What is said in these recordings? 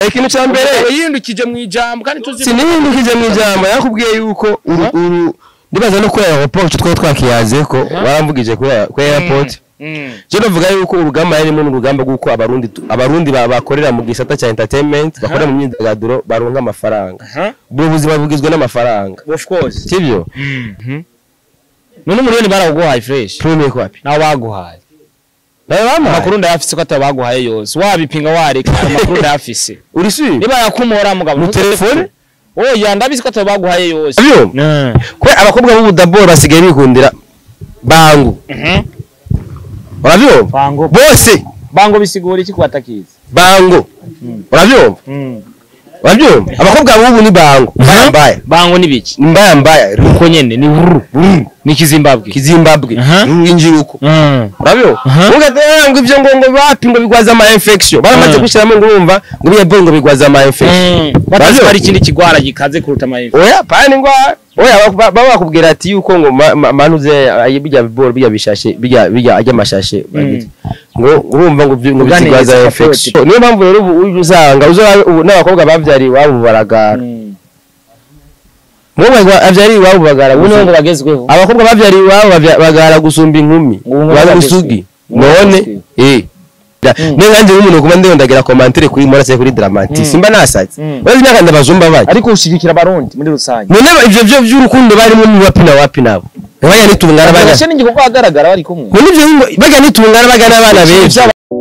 ikintu cya mbere yindukije mu ijambo kandi tuzi sinihindukije mu ijambo yakubwiye yuko uru uru ndibaza no kuri aeroport icyo twari twakiyaze ko waramvugije kuri kuri airport Mm. je navuga yuko urugamba yarimo n'urugamba rw'uko abarundi tu- abarundi ba- bakorera mu gisata cya entertainment bakorera mu myidagaduro baronka amafaranga Aha. ubwo buzima bugizwe n'amafaranga of course sibyo none umuriyoni barawuguhaye fresh tumiye kwapi nawe baguhaye nawe bampaye amakuru ndayafise ko atari baguhaye yose wabipinga wareka amakuru ndayafise uri sure niba yakumora mugabo Mu telefone? oya ndabizi ko atari baguhaye yose sibyo kwe abakobwa b'ubudaboro basigaye bikundira bangu Mhm. urabyumva bango bose bango bisigura iki kubatakiza bango urabyumva urabyumva abakobwa b'ubu ni bango mbaya mbaya bango ni biki ni mbaya mbaya uko nyene ni wuru ni kizimbabwe kizimbabwe Aha. injiruko Mm. urabyumva Aha. ugatera ngo ibyo ngo ngo bapi ngo bigwaza ama infection baramaze Mm. gushyiramo ngo urumva ngo biya boy ngo bigwaza ama infection batazi ko Urabyumva? hari ikindi kigwara gikaze kuruta amayifu oya pani ngwara oya baba baba bakubwira ati yuko ngo ma- ma- manuze ayi bijya biboro bijya bishashe bijya bijya ajya amashashe bagiti. ngo urumva ngo byi- ngo Uganiriza bigwaza support. infection niyo mpamvu rero ubu uje usanga uzo ubu n'abakobwa bavyari iwabo baragara umukobwa avyari iwabo bagara ubu nibo ngo gusa- bagezweho abakobwa bavyari iwabo bavya- bagara gusumba inkumi Ubu ngo bari bagezwe. usugi Ubu none bagezwe. eh Mm. niyo nkanjye nk'umuntu kuba ndondagira komantere kuri morase kuri dramati Mm. simba nasaze Mm. urazi imyaka ndabazumba bayo ariko ushigikira abarundi muri rusange none ivyo vyo vy'urukundo barimo mu wapi na wapi nabo bajya nitungana bajya Barashe n'igikorwa ahagaragara bari kumwe none ivyo ngo bajya nitungana bajya n'abana benshi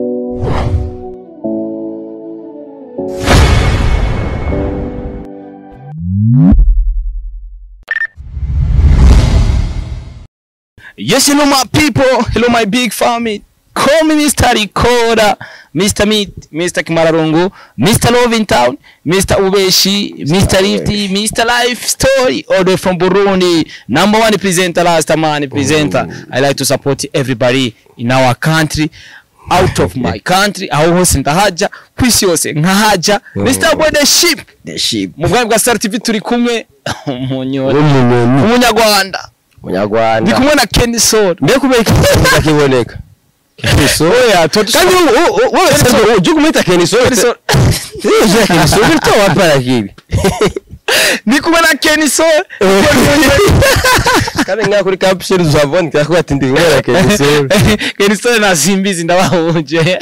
Yes, hello my people, hello my big family. Call me Mr. Ricoda, Mr. Meat, Mr. Kimararungu, Mr. Love in Town, Mr. Ubeshi, Mr. Lifty, Mr. Life Story, all the way from Burundi. Number one presenter, last man presenter. I like to support everybody in our country. Out of my country, aho hose ndahaja, kwisi yose nkahaja. Mr. Boy the Ship, the sheep mu bwami bwa Star TV turi kumwe, umunyoni, umuntu umunyarwanda. Ndi munyarwanda kumwe na Kenny Soul. mbe kubera ikibazo kiboneka keniso Oya, tuba dushaka- kandi wowe wese ujye kumwita keniso Kenny Soul. Uje keniso bityo wapara kibi Ndi kumwe na Kenny Soul. kandi nka kuri capsule uzabona cyangwa ati ndi kumwe na keniso Kenny Soul na Simbizi ndabahuje.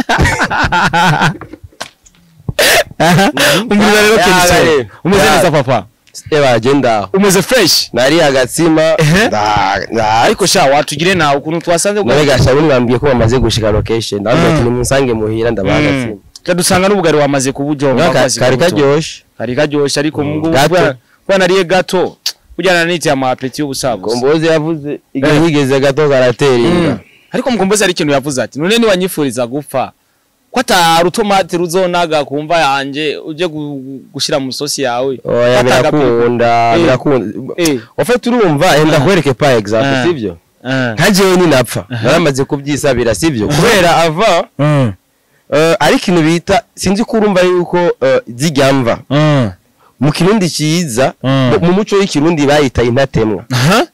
Umeze rero Kenny Soul. Umeze neza papa. eba agenda Umeze fresh. nari agatsima Ehe. nda nda Ariko sha watugire nawe ukuntu twasanze nawe gasha mwambwiye ko bamaze gushika location ndabona ati nimusange muhira ndabaha agatsima Kadusanga n'ubugari wamaze kubujonga Ka- kari karyoshe Kari karyoshe ariko mu Gato. bwa nariye gato. Kujyana n'iti ya mapeti y'ubusabusa. kombozi yavuze igihe yigeze gato karatera inda ariko mukombozi hari ikintu yavuze ati none niwanyifuriza gupfa ko atari utomati ruzonaga ku mva yanjye ujye gu- gushyira mu sosi yawe oya Fata agapira. birakunda Eh. birakunda Eh. ofite urumva enda kwereke pa example Ah. sivyo Eh. nka jewe ninapfa naramaze kubyisabira sivyo kubera ava Mm. eh, ari ikintu bita sinzi ko urumva yuko eh, zijya mva Mm. mu kirundi cyiza Mm. mu- mu muco w'ikirundi bayita intatemwa Aha.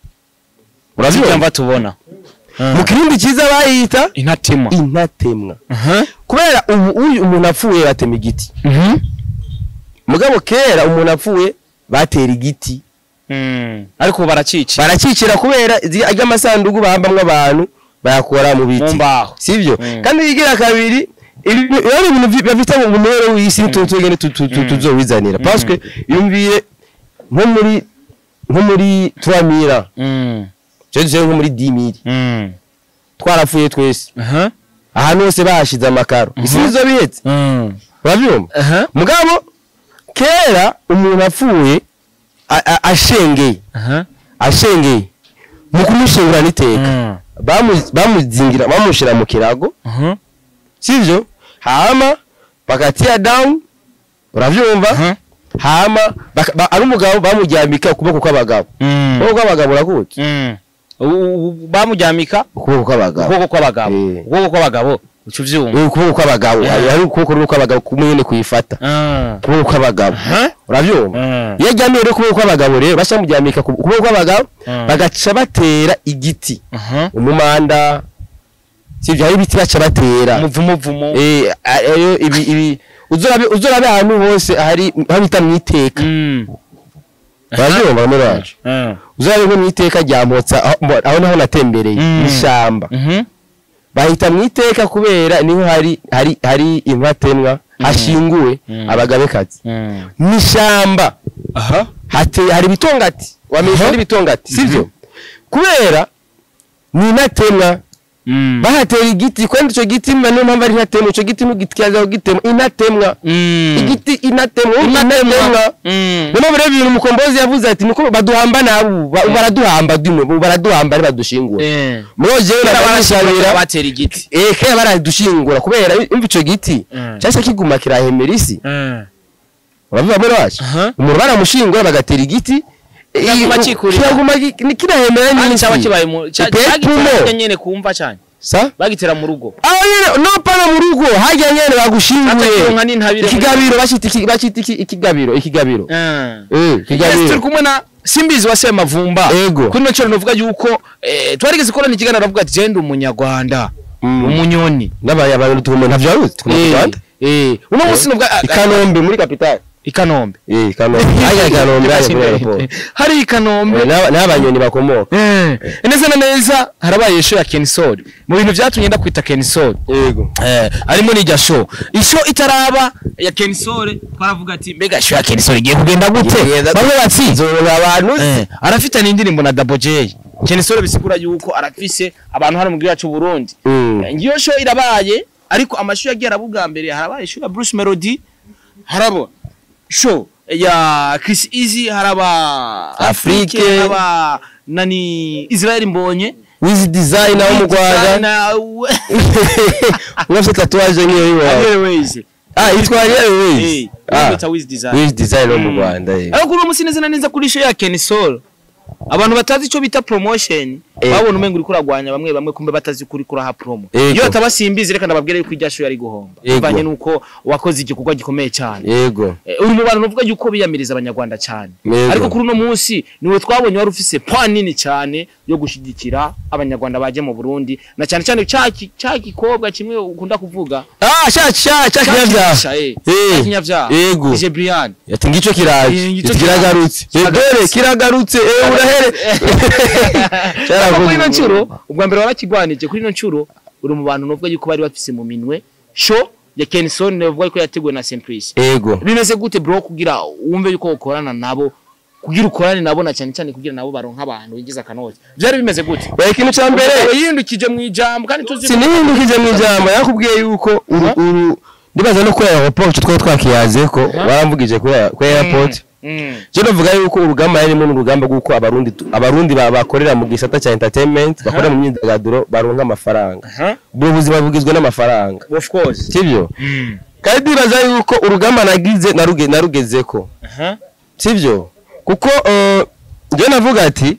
urabyumva Zijya tubona mu kirundi cyiza bayita intatemwa intatemwa Aha. kubera ubu uyu umuntu apfuye batema igiti Mhm. mugabo kera umuntu apfuye batera igiti Mm. ariko ubu baracica barakikira kubera ajya amasanduku bahambamwo abantu bayakora mu mu biti mbaho sivyo Mm. kandi bigira kabiri ibi- ari ibintu vi- bafite mu muhero w'isi tu- tugende tu- tu- tu- tuzowizanira parce que yumviye nko muri nko muri 3000 Mm. cyo cyo nko muri 10000 Mm. twarapfuye twese Aha. ahantu hose bahashize amakaro isi nizo bihetse Mm. urabyumva Aha. mugabo kera umuntu apfuye a- a- ashengeye Aha. ashengeye mu kumushingura n'iteka Mm. bamu- bamuzingira bamushira mu kirago Aha. sivyo hama bakatia down uravyumva Aha. hama baka- ba- ari umugabo bamuryamika ukuboko kw'abagabo Mm. ukuboko kw'abagabo urakutse Mm. U- u- bamuryamika ukuboko kw'abagabo ukuboko kw'abagabo Eh. ukuboko kw'abagabo uca uvyumva Eh, ukuboko kw'abagabo Eh. hari hari ukuboko rero kw'abagabo kumwe nyene kuyifata Ah. ukuboko kw'abagabo Aha. uravyumva Ah. iyo aryamiye rero ukuboko kw'abagabo rero bashamuryamika ku ukuboko kw'abagabo Mm. bagaca batera igiti Aha. umumanda sivyo hari ibiti baca batera umuvumo vumo eh ayo ibi ibi uzorabe uzorabe ahantu hose hari aho bita mu iteka Mm. barabyumva muri wacu Ah. uzorabe nko mu iteka rya Motsa aho mbo- aho naho natembereye Mm. n'ishyamba Mhm. bahita mu iteka kubera niho hari hari hari inkatemwa hashinguwe Mm. abagabekazi Mm. n'ishyamba aha hateye hari ibitongati wamenye Aha. hari ibitongati sivyo kubera ni inatemwa Mm. bahatera igiti kandi icyo giti mba niyo mpamvu ari inatemwa icyo giti ntugityazaho gitemwa inatemwa Mm. igiti inatemwa Inatemwa. inatemwa Mm. niyo mpamvu rero ibintu umukombozi yavuze ati niko baduhamba nabo ba- baraduhamba dimwe baraduhamba ari badushingura Eh. muri jewe Kera nabashabira barashobora batera igiti eh kera baradushingura kubera imva ico giti Mm. cyashya kiguma kirahemera isi Mm. uravuga muri wacu Aha. umuntu baramushingura bagatera igiti Kiraguma eh, cikurira. kiraguma gi- ni- kirahemera kandi n'isi cyaba kibaye mu cya- Ipepo cyagitera mo. nyene kumva cyane sa bagitera mu rugo aho nyene no pana mu rugo hajya nyene bagushinguye Atakironka n'intabire muri- ikigabiro bashita iki- bacita iki- ikigabiro ikigabiro Mm. eh Yes, turi ikigabiro kumwe na simbizi wa semavumba Ego. kuri no cyo novuga yuko eh, twarigeze korana ikiganiro avuga ati jenda umunyarwanda Mm. umunyoni n'abaya abantu tukumwe ntavyo waruzi tukumwe mu Eh, Rwanda eh, uno munsi nubwo i Kanombe muri capitale i Kanombe eh i Kanombe hajya i Kanombe hajya kuri airport hari i Kanombe Eh, n'aba- n'abanyoni bakomoka Eh, neza na neza harabaye show ya Kensol mu bintu byatumye ndakwita Kensol yego eh harimo n'ijya show isho itaraba ya Kensol twaravuga ati mbega show ya Kensol igiye kugenda gute Igenda- bamwe bati zoronka abantu eh arafite n'indirimbo na Double J Kensol bisigura yuko arafise abantu hano mu gihugu cyacu Burundi Mm. Eh, ngiyo show irabaye ariko amashu yagiye arabubwa mbere harabaye show ya Bruce Melody harabo show ya Chris Easy haraba Afrique. haraba nani Israel Mbonye wizi designer wo mu Rwanda Designer, we- unafite tatuwaje nk'iyo yiwawe Airways. ah yitwa Eh, Airways ah bamwita Wiz Design. wizi designer wo mu Rwanda eh ariko uno munsi neza na neza kuri show ya Ken Soul abantu batazi icyo bita promotion Eh. babona umengo uri kuragwanya bamwe bamwe kumbe batazi kuri kuraha promo Yego. iyo atabasimbizi reka ndababwire yuko irya show yari guhomba Yego. bivanye nuko wakoze igikorwa gikomeye cyane yego Eh, uri mu bantu bavuga yuko biyamiriza abanyarwanda cyane Yego. ariko kuri uno munsi niwe twabonye wari ufise point nini cyane yo gushyigikira abanyarwanda baje mu Burundi na cyane cyane cya ki- cya gikobwa kimwe ukunda kuvuga ah sha sha sha kinyavya Cya eh, Eh, cya kinyavyaha yego. DJ Brian ati ngico Eh, kiraje ngico kiragarutse kiragarutse. dore kiragarutse eh urahere Ariko kuri ino ncuro ubwa mbere warakigwanije kuri ino ncuro uri mu bantu novuga yuko bari bafise mu minwe show ya Kenson novuga yuko yateguwe na Simplice yego bimeze gute bro kugira wumve yuko ukorana nabo kugira ukorane nabo na cyane cyane kugira nabo baronka abantu bigize akanoti byari bimeze gute Oya, ikintu ca mbere Mbere yindukije mu ijambo kandi tuzi sinihindukije mu ijambo yakubwiye yuko uru uru ndibaza no kuri airport twari twakiyaze ko waramvugije kuri kuri airport Mm. je novuga yuko urugamba yarimo n'urugamba rw'uko abarundi tu- abarundi ba- bakorera mu gisata cya entertainment bakorera mu myidagaduro baronka amafaranga Aha. ubwo buzima bugizwe n'amafaranga Of course. sibyo Mm. kandi ndibaza yuko urugamba nagize naruge narugezeko Aha. sibyo kuko eh, njye navuga ati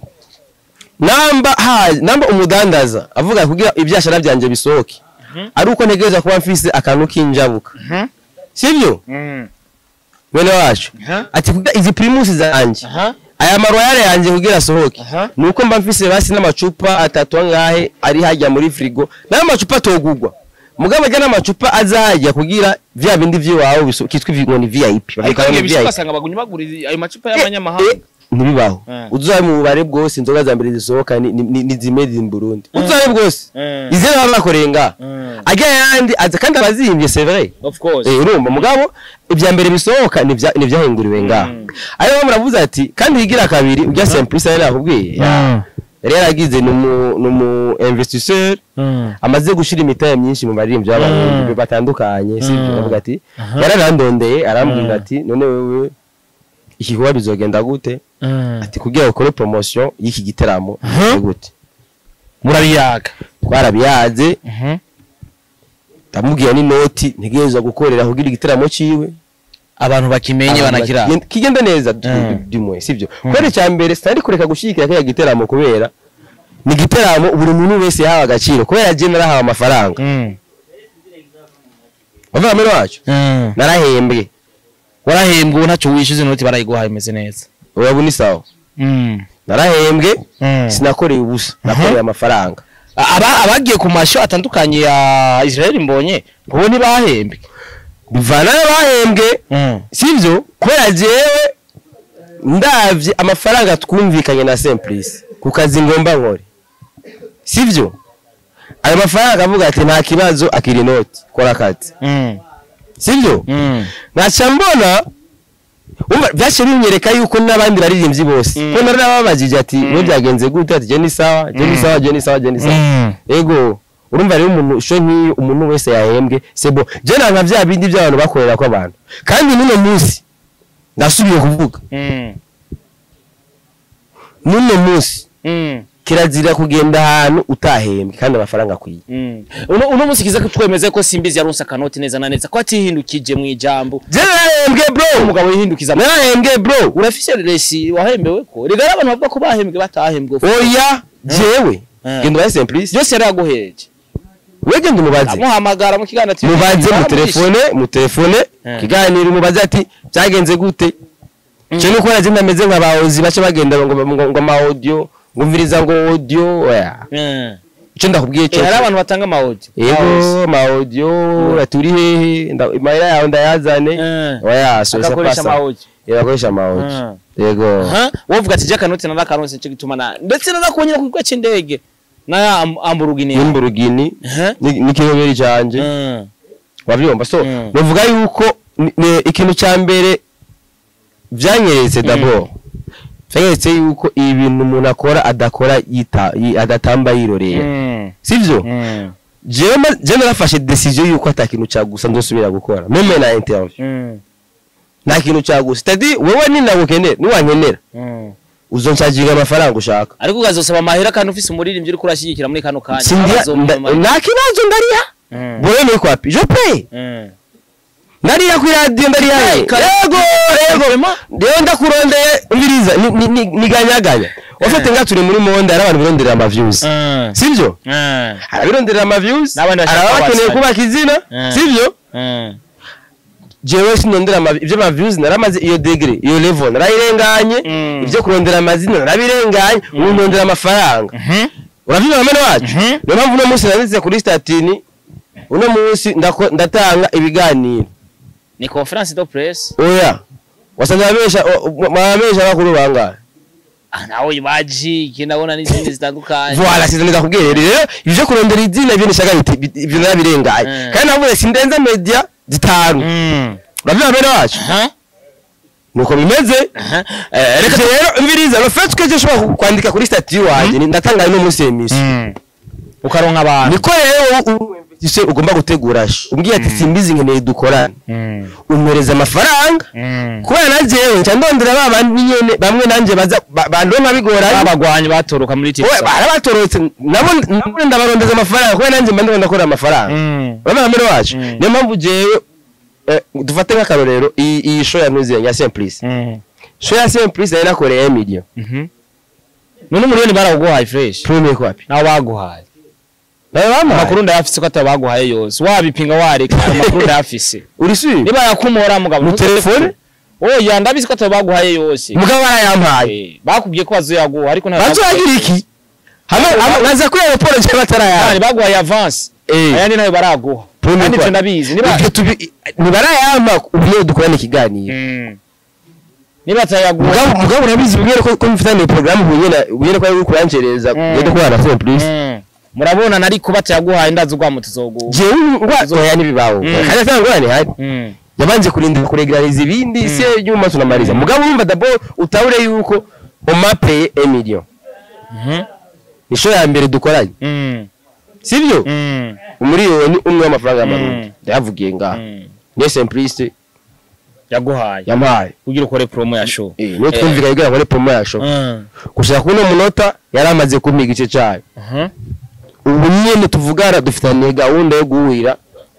namba ha namba umudandaza avuga kugira ibyashara byanjye bisohoke Mhm. ari uko ntegereza kuba mfise akantu k'injabuka Mhm. sibyo Mm. mwene wacu Aha. ati kugira izi primusi zanjye Aha. aya maroyale yanjye kugira asohoke Aha. nuko mba mfise basi n'amacupa atatu angahe ari hajya muri frigo nayo macupa atogugwa mugabo ajya n'amacupa azajya kugira vya bindi vy'iwawe biso- kitwa ivi- ngo ni VIP Ariko bavyita ngo ngiye ni bishaka VIP. basanga bagunye bagura ayo macupa Eh, y'abanyamahanga. eh, ntibibaho Eh. uzabe mu bubare bwose inzoga za mbere zisohoka ni- ni ni- ni zimade in Burundi uzabe bwose Eh. ize baba bakorenga Mm. ajya yandi aza kandi abazimbye c'est vrai Of course. Eh, urumva mugabo ibya mbere bisohoka ni ibya- ni ibyahinguriwe ngaho Mm. ariyo muravuze ati kandi higira kabiri ubya Simplice yari nakubwiye Mm. yari yaragize ni umu ni umu investisseur Mm. amaze gushira imitahe myinshi mu baririmbyi b'abarundi batandukanye sibyo Mm. aravuga ati Aha. yaranandondeye arambwira Mm. ati none wewe iki kuba bizogenda gute Mm. ati kugira ukore promotion y'iki giteramo Aha. ni gute Murabiyaga. twarabiyaze Mhm. ndamubwira n'inoti ntegereza gukorera kugira igiteramo ciwe Abantu bakimenye Abantu banakira. bati- kigenda neza Mm. dimwe sibyo kubera icya mbere sinari kureka gushyigikira kiriya giteramo kubera ni igiteramo buri muntu wese yahawe agaciro kubera je narahawe amafaranga Mm. bavuga muri wacu Mm. narahembwe warahembwe ubu ntacyo wishyuza inoti barayiguhaye imeze neza urabona isawa Mm. narahembwe Mm. sinakoreye ubusa nakoreye amafaranga Aba abagiye ku masho atandukanye ya Israel mbonye ubu ntibahembwe bivana n'abahembwe sivyo kubera jewe ndavye amafaranga twumvikanye na Simplice ku kazi ngomba nkore sivyo ayo mafaranga akavuga ati nta kibazo akiri inoti kora akazi sivyo nkaca mbona umva byaciye binyereka yuko n'abandi baririmbyi bose Mm. ko nari nababajije ati we byagenze gute ati je ni sawa je ni sawa je ni sawa je ni sawa ego urumva rero umuntu sho nk'iyo umuntu wese yahembwe sebo je nanga vya bindi by'abantu bakorera ko abantu kandi n'uno munsi ndasubiye kuvuga n'uno munsi kirazira kugenda ahantu utahembwe kandi amafaranga akwiye uno uno munsi kiza kutwemeze ko simbizi yaronse akanoti neza na neza ko atihindukije mu ijambo je narahembwe bro umugabo yihindukiza narahembwe bro urafise resi wahembewe ko rigara abantu bavuga ko bahembwe batahembwe oya jewe Eh. genda ubaye Simplice byose yari yaguhereje we genda umubaze amuhamagara mu kiganiro ati mubaze mu baramwishe. telefone mu telefone Eh. kiganiro umubaze ati byagenze gute cyo nuko naje ndameze nk'abahozi bace bagenda ngo ngo ngo ama audio ngumviriza ngo audio oya Eh. icyo ndakubwiye cyo Eh, hari abantu batanga amawodi yego ama audio aturi hehe nda- imahera yawe ndayazane Eh. oya so agakoresha amawodi yakoresha ama audio Eh. yego wovuga ati jyakanoti narakaronse cyo gituma na ndetse narakubonye ku kigo cy'indege na am- amburugini yawe. n'imburugini Eh. ni- n'ikiroberi canje Eh. wabyumva so Mm. nuvuga yuko ni- ni ikintu cya mbere byanyeretse d'abord byanyeretse yuko ibi bintu umuntu akora adakora yita yi- adatamba yirorera Mm. sivyo Mm. jewe ma- jewe narafashe decision yuko ata kintu cyagusa ndosubira gukora meme na interview Mm. nta kintu cyagusa tadi wewe ninagukenera niwankenera Mm. uzoncaginga amafaranga ushaka ariko ukazosaba amahera kandi ufise umuririmbyi uriko urashyigikira muri kano kanya sindia Abazompa nda- amahera. nta kibazo ndariha Mm. bore ni kwapi je paye Mm. ndariha kuri radio ndariha Hey, kare- yego yego Vraiment? rero ndakurondeye umviriza ni- ni- ni- niganyaganya wafite nga turi muri monde hari abantu bironderera ama views Mm. sivyo Mm. arabironderera ama views N'abandi bashaka araba bakeneye kubasaba. kubaka izina Mm. sivyo Mm. jewe sinondera ama ibyo ama views naramaze iyo degree iyo level narayirenganye Mm. ibyo kurondera amazina narabirenganye ubu ndondera amafaranga Mhm. uravyumva bamene wacu Mhm. niyo mpamvu uno munsi nanditse kuri statini uno munsi ndako- ndatanga ibiganiro ni conference de presse oya wasanze ababesha ababesha bakuru bangahe ah nawe baji iki ndabona n'izindi zitandukanye Voilà, c'est neza kubwira rero ibyo kurondera izina ibyo nishaka biti ibyo narabirenganye Mm. kandi navuze sindenza media zitanu Mm. uravyumva bene wacu Aha. nuko bimeze Aha. Eh, reka rero mbiriza le fait que je ushobora kwandika kuri statut wanjye ni- ndatanga no munsi y'emisi Mm. ukaronka abantu niko rero u- u- ise ugomba gutegura sh- umbwiye ati simbizi nkeneye dukorane Mm. umpereza amafaranga Mm. kubera na jewe nca ndondera ba bandi nyene bamwe nanje baza ba- bandonka bigoranye abagwanyi batoroka muri Oya, TikTok barabatorotse nabo nabo ndabarondeza amafaranga kubera nanjye mba ndiko ndakora amafaranga Mm. urabona mbere wacu Mm. niyo mpamvu jewe eh, dufate nk'akarorero iyi iyi show ya nuzi ya Simplice Mm. show ya Simplice yari nakoreye million Mhm. none umuriyoni barawuguhaye fresh premier kwapi nawe baguhaye nawe bamuhaye amakuru ndayafise ko ataba baguhaye yose wabipinga wareka amakuru ndayafise uri sure niba yakumora mugabo Mu telefone? oya ndabizi ko ataba baguhaye yose mugabo barayampaye Eh, bakubwiye ko bazoyaguha ariko nta bazoyagira iki hano hano naza kuri aeroport je Kandi batarayampa baguhaye avance eh ayandi nayo baraguha Premier kandi kwa- ivyo ndabizi niba ibyo tubi nibarayampa ubiye dukorane ikiganiro Mm. niba atayaguha mugabo mugabo urabizi bimwe ko ko mfitanye programme bunyene bunyene ko ari kurancereza Mm. ngende kubana na Simplice Mm. murabona nari kuba atayaguhaye ndazi ugwamo tuzoguha jewe ngwa oya nibibaho Mm. kandi atanga ngwani hari Mm. yabanje kurindira kuregerariza ibindi se nyuma tunamaliza mugabo urumva d'abord utahure yuko umapaye emillion Mhm. ni show ya mbere dukoranye Mm. sivyo Mm. umuriyoni umwe w'amafaranga y'amarundi Mm. ndayavugiye ngaha Mm. niyo Simplice yaguhaye yampaye kugira ukore promo ya show eh niyo twumvikanye kugira ngo ni promo ya show Mm. gushaka kuno munota yari amaze kumpa igice cyayo Mhm. ubu nyene tuvugana dufitanye gahunda yo guhurira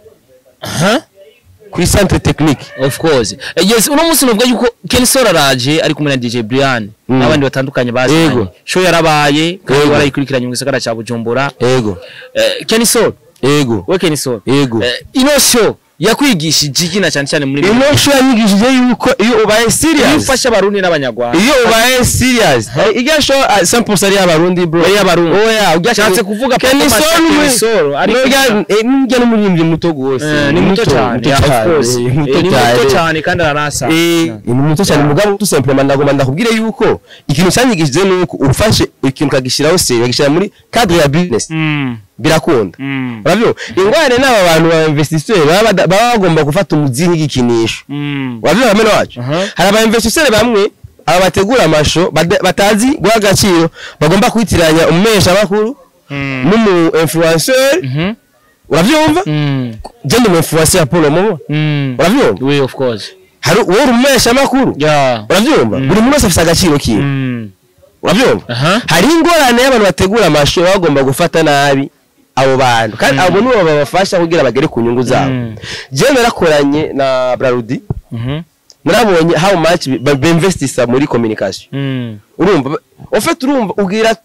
Aha. kuri centre technique of course Eh, yes uno munsi nuvuga yuko Ken Sora araje ari kumwe na DJ Brian Mm. n'abandi batandukanye bazanye Yego. show yarabaye kandi Yego. warayikurikiranye mu gisagara ca Bujumbura ego Eh, Ken Sora ego we Ken Sora ego Eh, ino show yakwigishije iki na cyane cyane muri ino show yanyigishije yuko iyo ubaye iyo serious ufasha abarundi n'abanyarwanda iyo ubaye serious irya show ah, 100% ari y'abarundi bro Ari iy'abarundi. oya Ushatse kuvuga Papa Kenny Masha Sol Kenny Sol, ariko- nurya n'umuririmbyi muto gose Eh, ni muto cyane muto yeah, of cyane, course. eh, Eh, muto ni muto cyane cyane kandi aranasa Eh, ni muto cyane mugabo tu simplement ndagomba ndakubwire yuko ikintu cyanyigishije nuko ufashe ikintu kagishyiraho serious kagishyira muri cadre ya business Mm, birakunda mm, urabyo ingware n'aba bantu ba investisseurs baba bada- baba bagomba gufata umuzi nk'igikinisho mm. urabyo bamwe wacu Aha. hari aba investisseurs bamwe aba bategura amasho bada- batazi guha agaciro bagomba kwitiranya umumesha makuru Mm. n'umu influenceur Mhm. uravyumva Mm. je ndi umu influencer Paul mubo Mm. uravyumva Oui, of course. hari uwo uri umumesha makuru Yeah. uravyumva buri muntu wese afite agaciro kiwe Mm. urabyumva Aha. hari ingorane y'abantu bategura amasho baba bagomba gufata nabi abo bantu kandi abo nibo babafasha kugira bagere ku nyungu zabo Mm. jewe narakoranye na brarudi Mhm. narabonye how much ba- beinvestisa muri communication Mm. urumva ofete urumva ubwira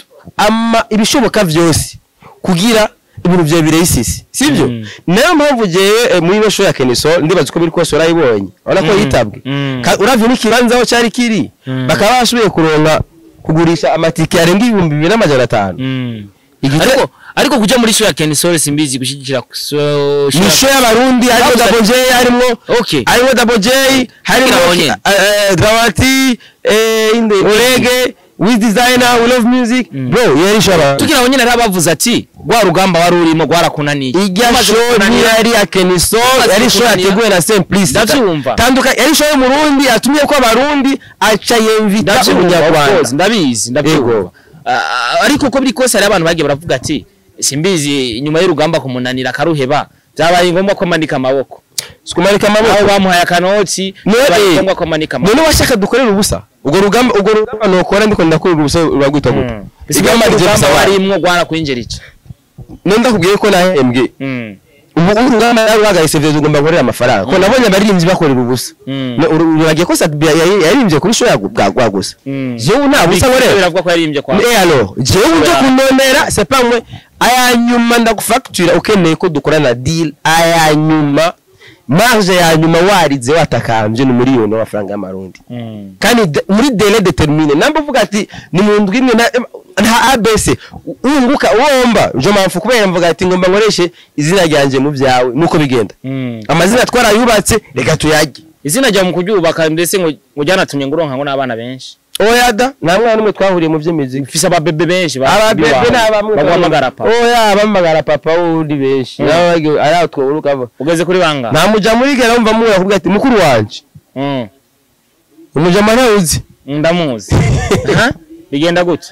ama ibishoboka vyose kugira ibintu vyawe bireyisisi sivyo Mm. nayo mpamvu jewe eh, muri ino show ya Keniso ndibaza uko biri kose urayibonye urabona ko Mm. yitabwe Mm. Ka- uravye n'ikibanza aho cari kiri Mm. bakaba bashoboye kuronka kugurisha amatike yarenga ibihumbi bibiri n'amajana atanu Mm. Igite- ariko ariko kuja muri show ya Ken Sole simbizi gushigikira so ni show y'abarundi harimo Bavuze- Double J harimo Okay. harimo Double J harimo nabonye. eh, eh, Dramati eh, inde Orege with designer we love music bro iyo ari show y'abarundi tugira ngo nyine ari abavuze ati rwa rugamba wari urimo rwarakunaniye irya Umaze show kukunanira, ntiyari ya Keniso Umaze yari show kukunanira. yateguwe na Simplice Ndavyumva. tanduka yari show y'umurundi yatumye ko abarundi aca yemvita ndabyumva, of course, umunyarwanda ndabizi ndabyumva Yego. Ah, ariko uko biri kose hari abantu bagiye baravuga ati simbizi nyuma y'urugamba kumunanira akaruheba byabaye ngombwa ko amanika amaboko sikumanika aho amaboko bamuhaye akanoti None- byabaye ngombwa ko amanika amaboko none washaka dukorera ubusa ubwo rugamba ubwo rugamba nokora ndiko ndakorera ubusa uragwita gute Mm. igamba rije urugamba gusa wari warimwo rwarakwinjira iki none ndakubwiye ko nahembwe Mm. ubu urugamba nawe urahagaritse vyo ugomba gukorera amafaranga ko nabonye abaririmbyi bakorera ubusa Mm. No, uru- uragiye ko Sadbia yari- yaririmbye kuri show ya bwa bwa gusa Mm. jewe nta busa nkorera biravuga ko yaririmbye kwa Eh alors, jewe uje Oya. kunonera c'est pas moi aya nyuma ndagufacture ukeneye ko dukorana deal aya nyuma marge ya nyuma warize watakambye ni miliyoni y'amafaranga y'amarundi Mm. kandi de- muri délai déterminé namba uvuga ati ni mu ndwi imwe na- nta abc wunguka womba njo mpamvu kubera mvuga ati ngomba nkoreshe izina ryanjye mu byawe nuko bigenda Mm. amazina twarayubatse reka tuyajye izina ryawe mu kuryubaka ndetse ngo ngo ryanatumye ngo uronka ngo n'abana benshi oya da nta mwana n'umwe twahuriye mu by'imiziki ufise ababebe benshi ba- ababebe biwawe. ni abamwe baguhamagara pa oya abamagara papa wundi benshi Mm. nabo bagiye ari aho twoburuka ava ugeze kuri banga nta muja muri gera wumva muwe akubwira ati mukuru wanje Mm. umujama ntawuzi ndamuzi Aha. bigenda gute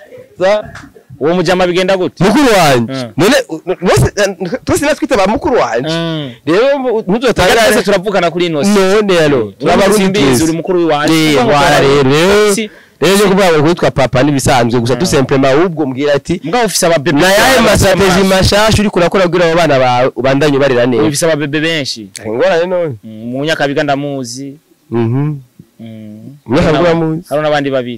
uwo mujama bigenda gute mukuru wanje Mm. none bose twese natwite ba mukuru wanje Mm. rero twese ntuzotangare turavugana kuri ino si none rero turabarundi turabarundi mbizi uri twese mukuru w'iwanjye Eh, Kuvuga ngo wara rero rero Si- rero cyo kuvuga ngo kwitwa papa n'ibisanzwe gusa tu simplement ahubwo mbwira ati mbwa ufise ababebe na yaye benshi, masatezi mashasha uri kurakora kugira abo bana bawe ubandanye ubarera neza ufise ababebe benshi ingorane none Mm, mu nyakabiga ndamuzi mhm Mm. Nyakabiga Hari uramuzi? hari n'abandi babiri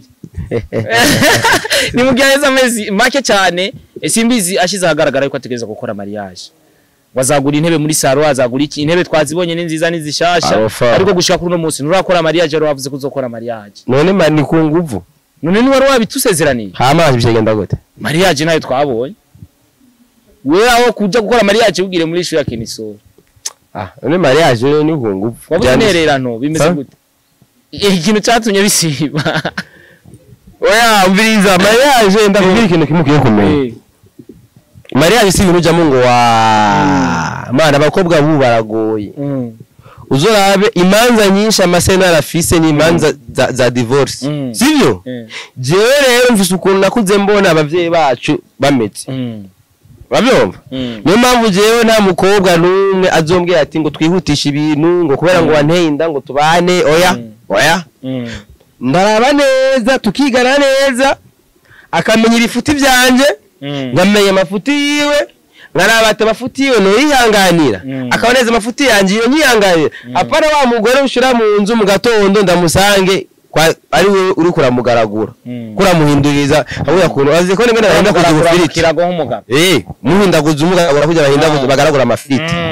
ni mu gihe aheze amezi make cyane eh, simbizi ashize ahagaragara yuko ategereza gukora mariage wazagura intebe muri saro azagura iki intebe twazibonye ni nziza ni zishasha Arofa. ariko gushika kuri uno munsi nturakora mariage yari wavuze ko uzokora mariage none mani ku nguvu none ni wari wabitusezeraniye hama bigenda gute mariage nayo twabonye we aho kuja gukora mariage ubwire muri ishu ya Kenisoro ah none mariage rero ni ku nguvu wabuze Byanditse. intererano bimeze Sa? gute ikintu cyatumye bisiba oya umviriza mariage ndakubwira ikintu kimwe ugiye kumenya Eh, mariage si ibintu ujyamo ngo wa mana abakobwa bubu baragoye mm, uzorabe imanza nyinshi amasenari afise ni imanza za, za divorce Mm. sivyo eh, jewe rero mfise ukuntu nakuze mbona abavyeyi bacu bameze mm, urabyumva mm. niyo mpamvu jewe nta mukobwa n'umwe azombwira ati ngo twihutishe ibintu ngo kubera ngo Mm. wanteye inda ngo tubane oya Mm. oya Mm. ndaraba neza tukigana neza akamenya ibifuti byanje Mm. nkamenya amafuti yiwe nkaraba ati amafuti yiwe noyihanganira Mm. akaboneza amafuti yanjye iyo nyihanganira apana wa mugore ushira mu nzu mu gatondo ndamusange kwa- ari we uri kuramugaragura Mm. kuramuhinduriza avuga kuntu azi ko rimwe nahinda kugira Kuragura ifiriti kirago nk'umugabo eh muhindaguza umugaragura kugira bahindaguza Ah. bagaragura amafiriti Mm.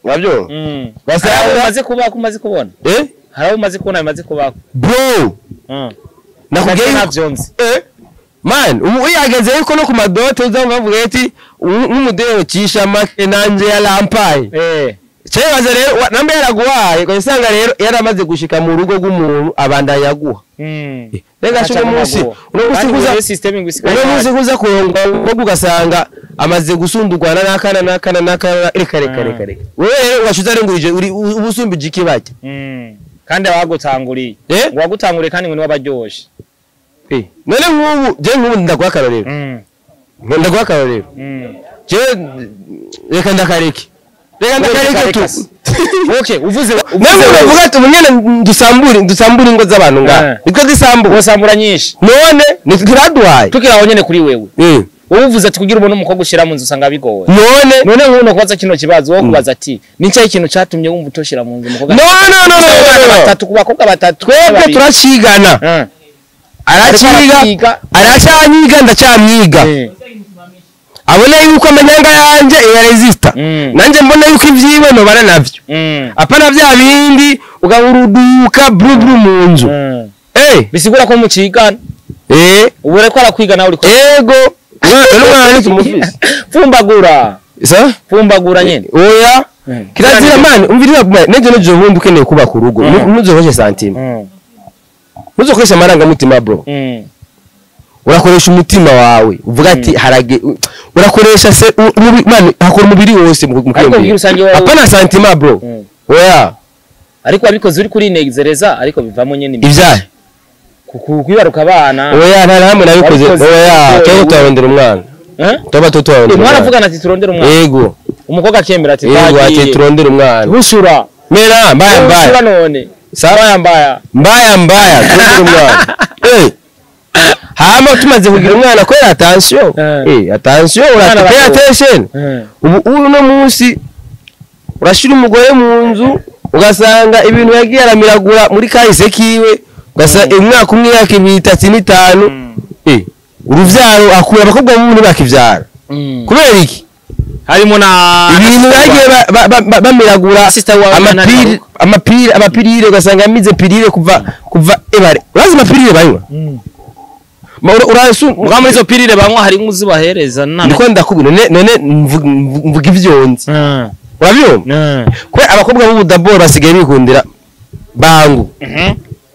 nabyo Mm. Basanga- Hari abo umaze kubaho umaze kubona eh hari abo umaze kubona bimaze kubaho bro Mm. nakubwiye Nabyo yuko ntabyo nzi eh man ubu uyageze yuko no ku madote uzaba bavuga ati nk'umudeho cisha make nanje yarampaye eh cyebaza rero wa- namba yaraguhaye ukajya usanga rero yaramaze gushika mu rugo rw'umuntu abandanya aguha Mm. rega Aca uno munsi mumaguha. uno munsi Kandi kuza rero system ngo isigaye uno munsi ihari. kuza kurongwa ahubwo ugasanga amaze gusundurwana n'akana n'akana n'akana reka reka reka reka wewe rero washize arengurije uri uba usumbije ikibajya Mm. kandi abagutanguriye Eh? ngo wagutanguriye kandi ngo niwe abaryoshe Eh, none nk'ubu je nk'ubu ndaguha akarorero Mm. ndaguha akarorero Mm. je reka ndakareke reka ndakareke tu okay uvuze Namwe uravuga ati ubu nyene dusambure dusambure ingo z'abantu ngaha Eh. niko zisambuka wasambura nyinshi none ntituraduhaye tukiri aho nyene kuri wewe Eh, wowe uvuze ati kugira ubone umukobwa ushyira mu nzu usanga bigoye none none nk'uno kubaza kino kibazo wowe kubaza ati ni cyahe ikintu cyatumye wumva utoshira mu nzu umukobwa no no no no no, no, no. batatu ku bakobwa batatu twebwe babiri. turacigana Eh. araciga Ariko aracyanyiga ndacyamyiga Eh. abona yuko amanyanga yanjye iyaresista Mm. nanjye mbona yuko ibyiwe nobana navyo Mm. apana bya bindi ugahuruduka brubru mu nzu Mm. eh bisigura ko mucigana eh ubu reko arakwiga nawe uriko ego umwana n'umwana tumufise pfumbagura sa pfumbagura nyene oya Mm. kirazira mani umvira nejo nejo bundi ukeneye kubaka urugo Mm. ntuzokoreshe santima Mm. ntuzokoreshe amarangamutima bro Mm. urakoresha umutima wawe uvuga ati harage u- urakoresha se u- umubi- mani hakora umubiri wose mu mu ariko kwiyumvira. muri rusange wowe apana santima bro Mm. oya ariko wabikoze uri kurinezereza ariko bivamo nyene imbere. ibyaha Ku- ku- kwibaruka abana oya nta na hamwe nabikoze Wabikoze. oya Wowe. tuba tutarondera umwana Eh? tuba Eh, tutarondera umwana mwaravugana ati turondere umwana yego umukobwa akemera ati yego ati twagiye turondere umwana busura mera mbaya busura mbaya none sawa mbaya mbaya mbaya mbaya turondere umwana eh hama tumaze kugira umwana kwera attention Eh. eh attention Umwana uratupay aragoye. attention Eh. ubu ubu no munsi urashira umugore mu nzu ugasanga ibintu yagiye aramiragura muri kahise kiwe ugasanga umwaka umwe yaka ibiri itatu n'itanu eh uruvyaro akura abakobwa b'ubu ntibakivyara Mm. kubera iki harimo na ibintu bagiye ba- ba- ba- ba- bamiragura Sister wawe amapiri Nana amapiri amapirire ugasanga yamize pirire kuva kuva ebare urazi amapirire banywa Mm. Ma ura- urasu Muga muri izo pirire banywa hari inkuzi bahereza nana ndiko ndakubwira none none mvuga mvuga ivyonzi Mm. urabyumva Mm. kubera abakobwa b'ubu daboro basigaye bikundira bangu Mhm.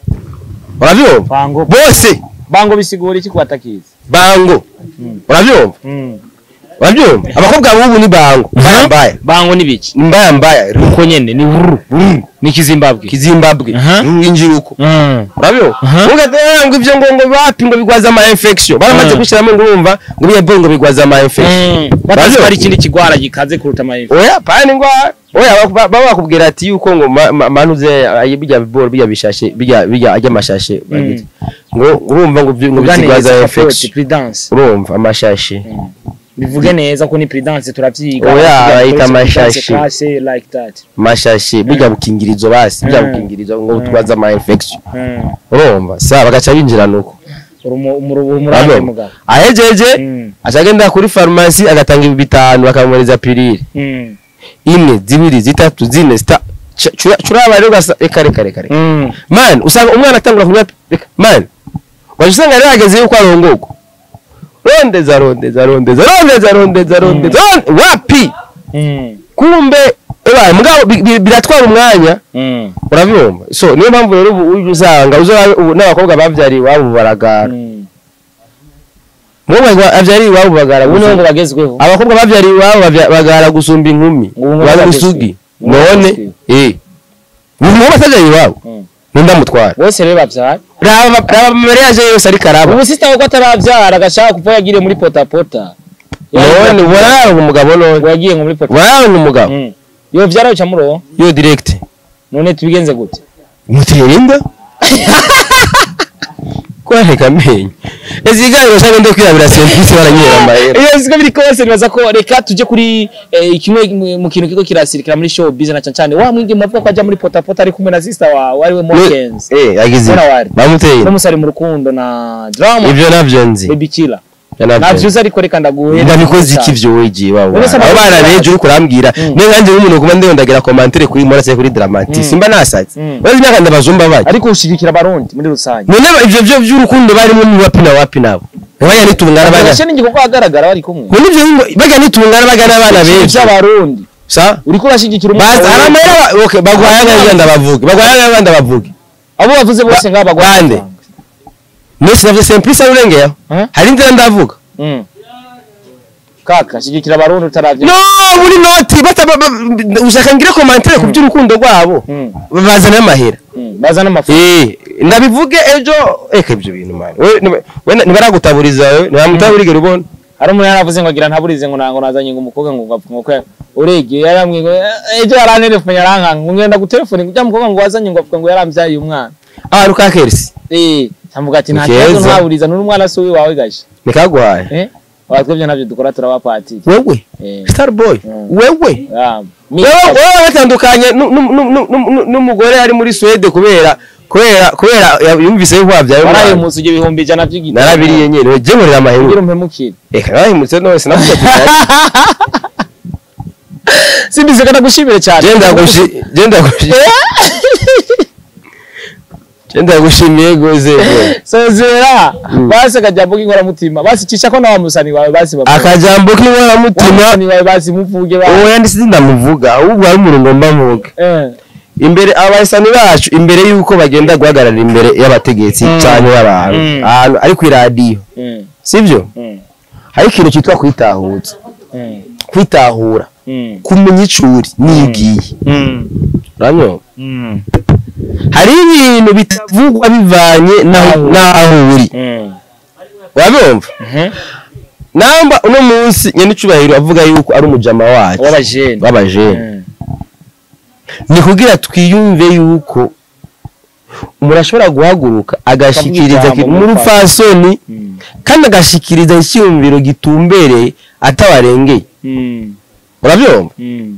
urabyumva bango bose bango bisigura iki kubatakiza bango Mm. urabyumva Mm. urabyumva abakobwa b'ubu ni bango mbaya mbaya bango ni biki ni mbaya mbaya uko nyene ni wuru ni kizimbabwe kizimbabwe Aha. injiruko Mm. urabyumva Aha. ugatera ngo ibyo ngo ngo bapi ngo bigwaza ama infection baramaze Mm. gushiramo ngo urumva ngo biye ngo bigwaza ama infection batazi Urabyumva? ko hari ikindi kigwara gikaze kuruta amayifu oya pani ngwa oya baba baba bakubwira ati yuko ngo ma- ma- manuze ayi bijya biboro bijya bishashe bijya bijya ajya amashashe bagita. ngo urumva ngo byi- ngo bigwaza infection prudence urumva amashashe bivuge neza ko ni prudence turavyiga Oya, Tuvuga bayita prudence amashashi. class like that amashashe bijya bukingirizo basi bijya Mm. bukingirizo ngo twaza ama infection Mm. urumva sa bagaca binjira nuko Urumu- umuru- umurande Urumva? mugabo ahejeje Mm. acagenda kuri farumasi agatanga ibi bitanu bakamwohereza pirire Mm. imwe zibiri zitatu zine zita Ca- cura curaba rero gasa reka reka reka reka Mm. man usanga umwana atangura kunywa reka man waje usanga rero ageze yuko arongorwa rondeza rondeza rondeza rondeza rondeza rondeza ronde- wapi Mm. kumbe eba mugabo bi- bi- biratwara umwanya Mm. urabyumva so niyo mpamvu rero ubu uje usanga uzorabe ubu n'abakobwa bavyariye iwabo baragara Mm. umukobwa avyariye iwabo bagara ubu niho ngo gusa bagezweho abakobwa bavyariye iwabo bavya- bagara gusumba inkumi Ubu ngo bazi bagezweho. usugi Ubu none bagezweho. eh ubu muba atavyariye iwabo Mm. nindamutwara bose rero bavyara raba raba mariage yose ariko araba ubu sita ko ataravyara agashaka kuva yagiriye muri potapota none waranga umugabo none ngo yagiye ngo muri potapota waranga umugabo Mm. yovyara uca muroho yo direct none tubigenze gute mutera inda kwareka amenyo ezi iganiro cyangwa ndo kwirabira sentisi baranyera amahera iyo siko biri kose nibaza ko reka tujye kuri eh, kimwe mu- mu kintu kiko kirasirikira muri show business na cyane wa mwingi muvuga ko ajya muri potapota ari kumwe na sister wawe ari we Morkens eh yagize Mbona wari? bamuteye no musari mu rukundo na drama ibyo navyo nzi baby killer navyo uzi ariko reka ndaguhe ndabikoze iki vyo wegiye wabo Uretse abo bana abakozi beje uri kurambwira Mm. niyo nkanjye nk'umuntu kuba ndondagira komantere kuri morase kuri dramati Mm. simba nasaze Mm. urazi imyaka ndabazumba baje ariko ushigikira abarundi muri rusange none ivyo vyo vy'urukundo barimo ni wapi na wapi nabo bajya nitungana baga Agashe n'ingingo ko hagaragara bari kumwe none ivyo ngo bajya nitungana baga n'abana benshi by'abarundi sa uriko urashigikira baza wawe. aramera ba- okay bagwaya nka ndabavuge bagwaya nka ndabavuge abo bavuze bose Ba- ngaba bande? Nese navyo simplice arurengeyeho Eh? hari inzira ndavuga Mm. kaka shigikira abarundi utaravye no muri noti bata ba- ba- ushaka ngire komantere ku by'urukundo rwabo Mm. bazana amahera Mm. baza n'amafu Eh, ndabivuge ejo eka ibyo bintu man we niba- we nibaragutaburiza wewe ntibamutaburiga ubona hari umuntu yaravuze ngo agira ntaburize ngo nango nazanye ngo umukobwa ngo ngapfa ngo kwe uregiye yarambwiye ngo "Eh, ejo yarantelefone yarankanga ngo ngenda gutelefone ngo ujya mukobwa ngo wazanye ngo apfa ngo yaramvyaye umwana ah ruka kersi eh ntamuga ati nta Ni kibazo keza. ntaburiza n'uri umwana si wawe gashe nikaguhaye eh abatwebye navyo dukora turabapatiri wewe eh star boy Mm. wewe ah, mi- wewe wewe batandukanye nu- nu- nu- nu- nu- nu- n'umugore ari muri Swede kubera kubera kubera ya- yumvise yuko wabyaye waraye umwana munsi ibyo bihumbi ijana by'igiti narabiriye nyene we je nkorera kugira amahero umpemukire eka narahimutse nose navuze ati simbize kana gushimire cyane je ndagushi je ndagushi je ndagushimiye goze we. sozera Mm. basi akajambo k'inkoramutima basi cisha ko na wa musani wawe basi bavuge. akajambo wa k'inkoramutima musani wawe basi muvuge ba uwo yanditse ndamuvuga ahubwo hari umuntu ngomba mvuga eh imbere abahisani bacu imbere y'uko bagenda guhagarara imbere y'abategetsi Mm. cyangwa y'abantu Mm. ahantu ari ku iradiyo mm, sibyo mm, hari ikintu cyitwa kwitahutsa mm, kwitahura mm, kumenya ico uri niyo ugiye mm, uranyumva mm, hari ibintu bitavugwa bivanye n'aho Aho. n'aho uri mm. urabumva Mhm. namba uno munsi nyenicubahiro avuga yuko ari umujama wacu w'abajene w'abajene Mm, ni kugira twiyumve yuko umuntu ashobora guhaguruka agashikiriza Akavuga ijambo mu mu rupfasoni mm, kandi agashikiriza icyumviro gitumbereye atabarengeye mm, urabyumva mm.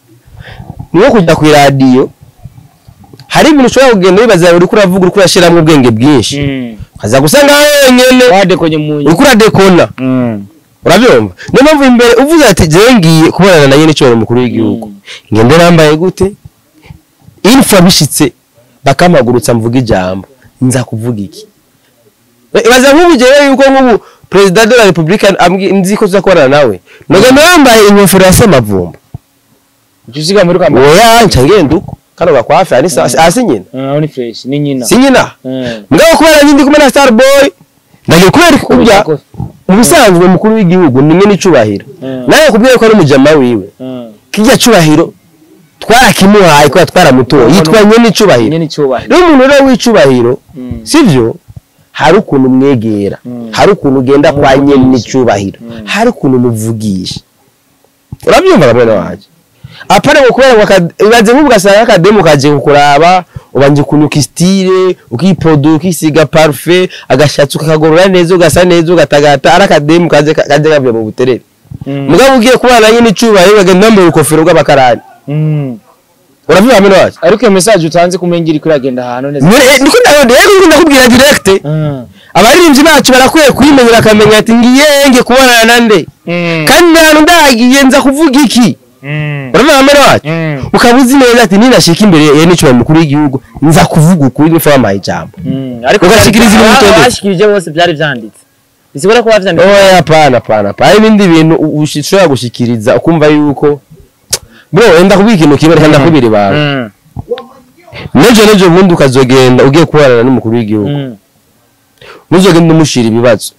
ni nko kujya ku iradiyo hari ibintu ushobora kugenda wibaza uri kuravuga uri kurashyiramo ubwenge bwinshi Mm. ukaza gusa nkaho wenyine wadekonye mu uri kuradekona Mm. urabyumva niyo mpamvu imbere uvuze ati jewe ngiye kubonana na nyine icyubahiro mukuru w'igihugu ngende nambaye gute info bishitse bakampagurutsa mvuga ijambo nza kuvuga iki ibaza nk'ubu jewe yuko nk'ubu perezida de la repubulika ambwi- nzi ko tuzakubonana nawe nogenda yambaye inkofero ya semavumba Ujya usiga muri kamba oya nca ngenda uko kano gakwafi ari sa- hasi nyina Ah, ni fresh ni nyina si nyina Mm. mugabo kubera nyindi kumwe na star boy ndagiye kubera kubya Kubera ubusanzwe umukuru w'igihugu ni nyine icubahiro Mm. nawe kubwira ko ari umujama wiwe Mm. kijya cubahiro twarakimuhaye kubera twaramutoye Ubona- yitwa nyene icubahiro nyine icyubahiro rero umuntu rero w'icubahiro Mm. sivyo hari ukuntu umwegera Mm. hari ukuntu ugenda kwa Umuvugisha. nyene icubahiro Mm. hari ukuntu umuvugisha urabyumva bene wanje apana ngo kubera ngo aka- ibaze nk'ubu ugasanga akademu kaje kukuraba ubanje kunuka istile ukipodo ukisiga parfait agashatsi ukakagorora neza ugasa neza ugatagata ari akademu kaje kaje kavuye mu buterere Mm. mugabo ugiye kubana nyine icubahiro ukagenda wambaye urukofero rw'abakarani Mm. urabyumva bene wacu ariko iyo message utanze kumenya iri kuragenda ahantu neza Muri- niko ndabona rero niko ndakubwira direct Mm. abaririmbyi bacu barakwiye kuyimenyera akamenya ati ngiye nge kubonana na nde Mm. kandi ahantu ndagiye nza kuvuga iki Mm. urabyumva bene wacu Mm. ukaba uzi neza ati ninashika imbere ya n'icyubahiro mukuru w'igihugu nza kuvuga ukuri nifa wampaye ijambo Mm. ariko Ugashikiriza ibintu aba- bitondetse. abashikirije bose byari byanditse bisigura ko bavyanditse oya hapana hapana hapana hari ibindi bintu u- ushi- ushobora gushikiriza ukumva yuko bro wenda kubwira ikintu kimwe reka ndakubwira ibanga Mm. nejo nejo ubundi ukazogenda ugiye kubonana n'umukuru w'igihugu Mm. ntuzogende umushira ibibazo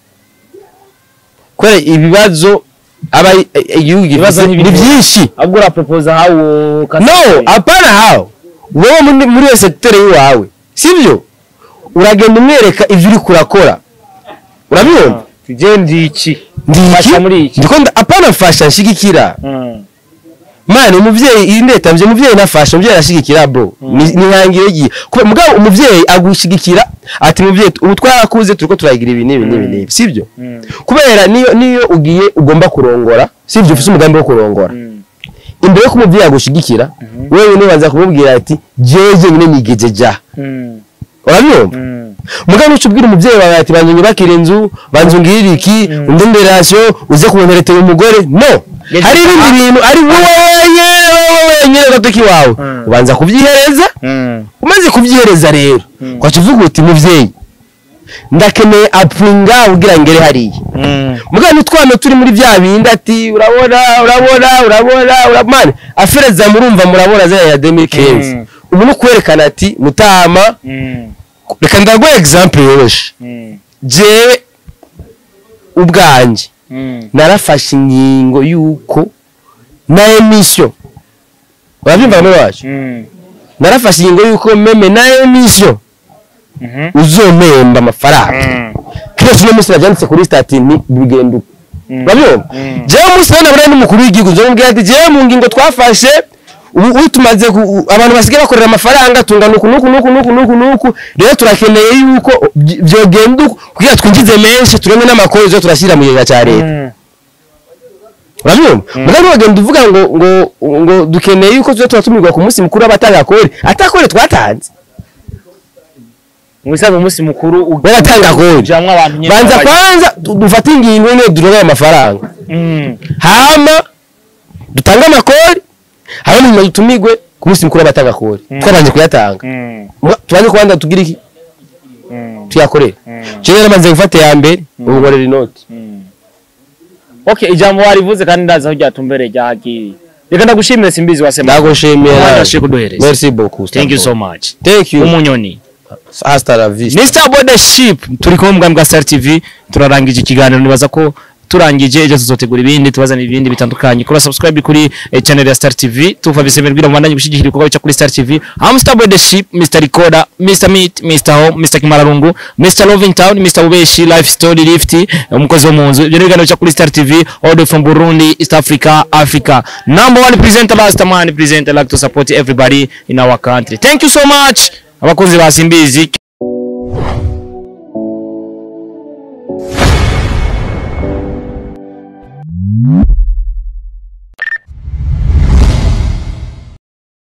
kubera ibibazo aba igihugu Ibibazo gifite ntibiri ni byinshi ahubwo uraproposa hawo no apana hawo wowe muri muri iyo sekiteri y'iwawe sibyo uragenda umwereka ibyo uri kurakora urabyumva tugende iki ndiki Fasha muri iki. ndiko nda- apana fasha nshigikira Mm. mani umuvyeyi iyi ndeta mvye umuvyeyi nafasha umuvyeyi arashigikira bro ni ni nkangire igihe kuba mugabo umuvyeyi agushigikira ati muvyeyi ubu twarakuze turiko turagira ibi n'ibi n'ibi n'ibi sibyo Mm. kubera niyo niyo ugiye ugomba kurongora sibyo ufite umugambi wo kurongora Mm. imbere yo kumuvyeyi agushigikira wewe nibanza kumubwira ati jewe nyine nigeze ja Mm. urabyumva Mm. mugabo nuca ubwira umubyeyi wawe ati banza unyubakire inzu banza ungirire iki undi nderasiyo uze kubonteretera umugore no Yagize- hari ibindi bintu ari wowe wenyine wowe wenyine gatoki wawe Mm. ubanza kubyihereza Mm. umaze kubyihereza rero kwaca uvuga uti mubyeyi ndakeneye apfunga kugira ngere hariya Mm. mugabo n'utwana turi muri bya bindi ati urabona urabona urabona urabona afereza murumva murabona zaya ya demi kenzi Mm. ubu ni ukwerekana ati mutama Mm. reka ndaguha example yoroshe Mm. jewe ubwanjye Mm. narafashe ingingo y'uko na emission urabyumva muri wacu Mm. narafashe ingingo y'uko meme na emission Mhm. uzomemba amafaranga Mm. kenshi uno munsi nabyanditse kuri statini bigenda uko Mm. urabyumva Mm. jewe umunsi none buriya n'umukuru w'igihugu nzomubwira ati jewe mu ngingo twafashe ubu ubu tumaze ku- u- abantu basigaye bakorera amafaranga tungana uku nuku nuku nuku nuku nuku rero turakeneye yuko by- vyogenda uko kugira twinjize menshi turonke n'amakuru zo turashyira mu kigega cya leta Mm. urabyumva mugabo wagenda uvuga ngo ngo ngo dukeneye yuko tuza turatumirwa ku munsi mukuru w'abatanga kore atakore twatanze mu bisanzwe umunsi mukuru baratanga kore ujamwo abantu nyine banza babaye- kwanza du- dufate ingingo nyine duronke ayo mafaranga Mm. hama dutange amakori hama nyuma dutumigwe ku munsi mukuru w'abatanga kore twabanje kuyatanga Mm. Mwa- tubanje kubanza tugira iki Mm. tuyakorere Mm. jewe namaze gufata ya mbere ubu nkorera inoti Mm. okay ijambo warivuze kandi ndazi aho ryatumbereye ryahagiye reka ndagushimire simbizi wasema ndagushimira Ndashaka kuduhereza. merci beaucoup thank you so much thank you umunyoni hasta la vista Mr. Bodeship turi kumwe mu bwami bwa Star TV turarangije ikiganiro nibaza ko turangije ejo tuzotegura ibindi tubazana ibindi bitandukanye kora subscribe kuri eh, channel ya Star TV tuva bisemera bwira mubandanye gushyigikira ibikorwa bica kuri Star TV I'm Mr. Bodeship Mr. Recorder Mr. Meat Mr. Home Mr. Kimararungu Mr. Loving Town Mr. Ubeshi Life Story Lift umukozi wo mu nzu ibyo ni ibiganiro bica kuri Star TV all the way from Burundi East Africa Africa number one presenter last man presenter like to support everybody in our country thank you so much abakunzi ba Simbizi